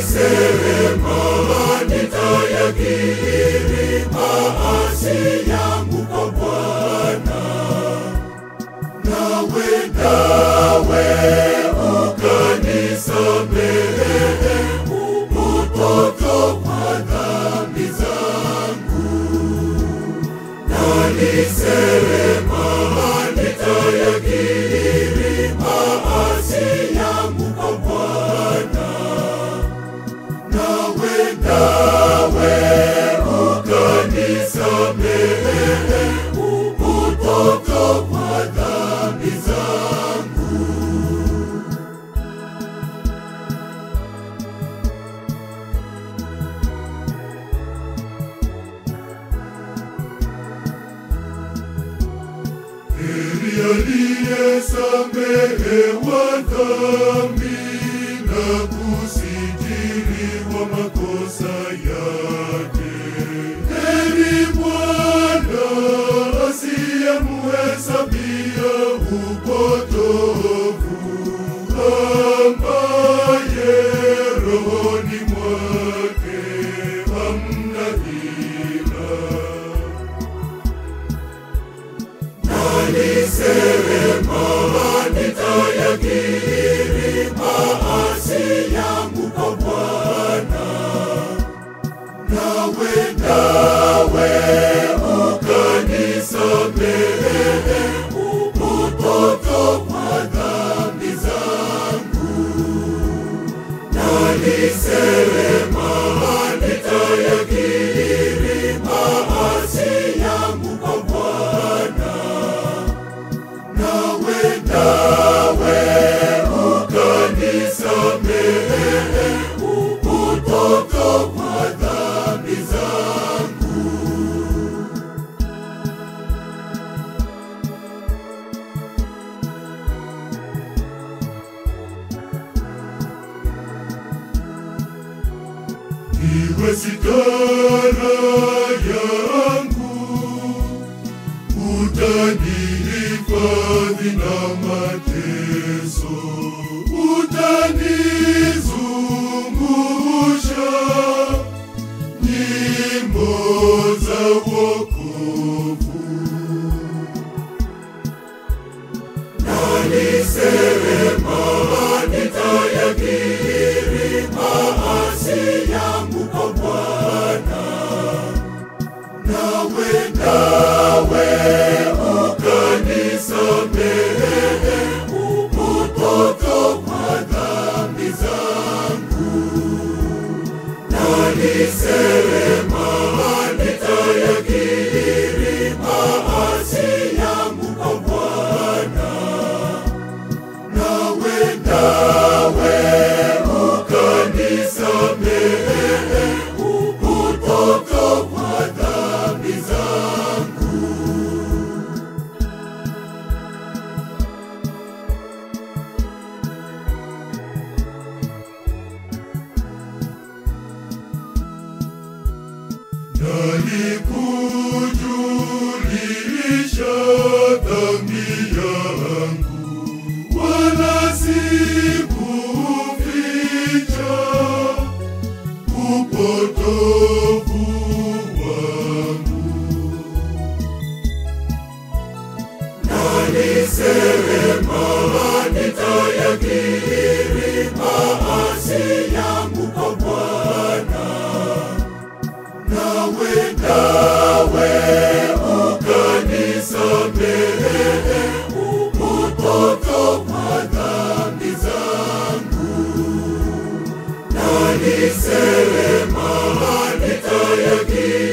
Nalisema nitayakiri maasi yangu kwa Bwana, nawe nawe ukanisamehe upototo kwa dhambi zangu. Nalisema nitayakiri maasi yangu kwa Bwana, nawe nawe ukanisamehe upototo kwa dhambi zangu. Heri aliyesamehewa dhambi na kusitiriwa makosa yake. Heri Bwana asiyemhesabia upotovu, ambaye rohoni mwake hamna hila. Nalisema nitayakiri maasi yangu kwa Bwana, nawe nawe ukanisamehe upototo kwa dhambi zangu. Nalisema nitayakiri maasi yangu kwa Bwana, nawe nawe ukanisamehe upototo kwa dhambi zangu. Iwe sitara yangu, utanihifadhi na mateso, utanizungusha nyimbo za wokovu. Nalisema nitayakiri maasi yangu kwa Bwana, nawe nawe ukanisamehe upototo kwa dhambi zangu. Nalisema nitayakiri maasi yangu kwa Bwana, nawe nawe ukanisamehe upototo kwa dhambi zangu. Nalikujulisha dhambi yangu, wala sikuficha upotovu wangu. Nalisema nitayakiri maasi yangu kwa Bwana, nawe nawe ukanisamehe upototo kwa dhambi zangu. Nalisema nitayakiri